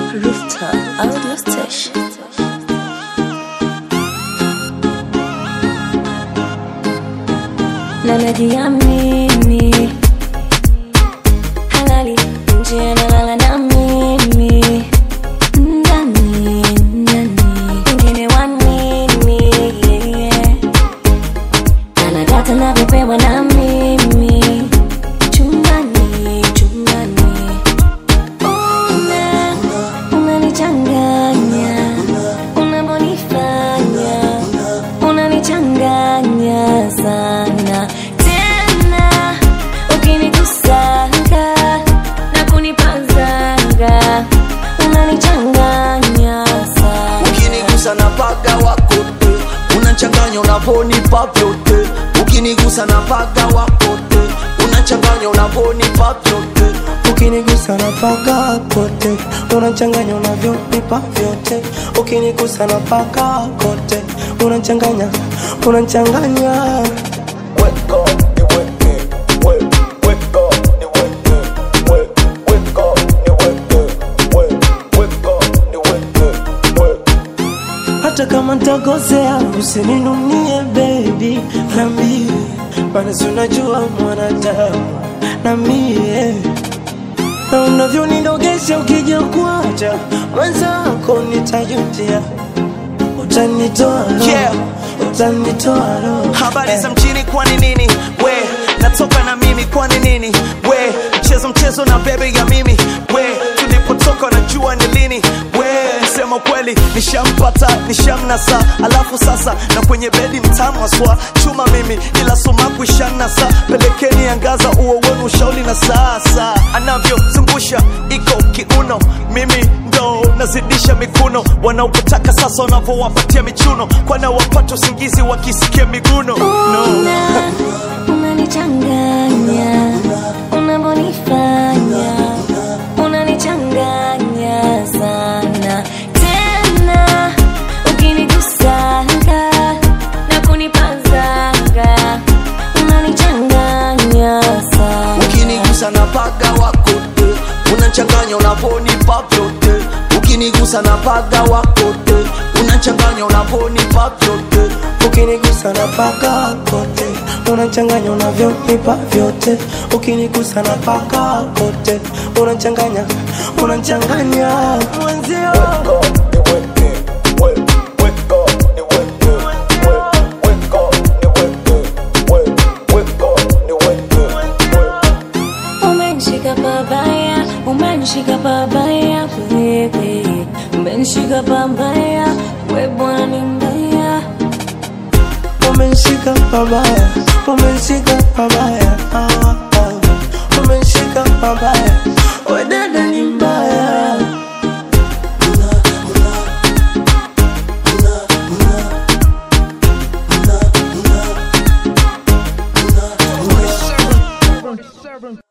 Rooftop Audio Station. Na najiamini halali nje analala na mimi ndani ndani wengine wa nini yeah. anadata navyopewa na mimi chumbani chumbani una unanichanganya unavyonifanya unanichanganya sana tena ukinikusanga na kunipazanga unanichanganya sana ukinigusa na paga wakote unachanganya unavonipa vyote ukinigusa na paga wakote unachanganya unavonipa vyote ukinigusa na paka kote unachanganya unavyonipa vyote ukinigusa na paka kote unachanganya unachanganya Weka, niweke, we- weka, niweke, we- weka, niweke, we- weka, niweke, we- hata kama ntakosea usininunie bebi nambie maana si unajua mwanadamu na mie na unavyonidogesha ukija kuacha mwenzako nitajutia utanitoa roho, Yeah. utanitoa roho habari Eh. za mjini kwani nini we natoka na mimi kwani nini we mchezo mchezo na bebe ya mimi we tulipotoka najua ni lini we sema kweli nishampata nishamnasa alafu sasa na kwenye bedi mtamu aswa chuma mimi ila sumaku ishanasa pelekeni angaza uo wenu ushauri na sasa anavyozungusha iko kiuno mimi ndo nazidisha mikuno wanaopotaka sasa wanavyowapatia michuno kwana wapata usingizi wakisikia miguno no. Una, unanichanganya unavyonifanya unanichanganya sana tena ukinigusanga na kunipazanga unanichanganya sana ukinigusa na paga wakote unachanganya unavonipa vyote ukinigusa na paga wakote unachanganya unavonipa vyote ukinigusa na paka kote unachanganya unavyonipa vyote ukinigusa na paka kote unachanganya unachanganya mwenzio Umenishika pabaya, umenishika pabaya wewe, umenishika pabaya we bwana ni mbaya. umenishika pabaya umenishika pabaya ah, ah. umenishika pabaya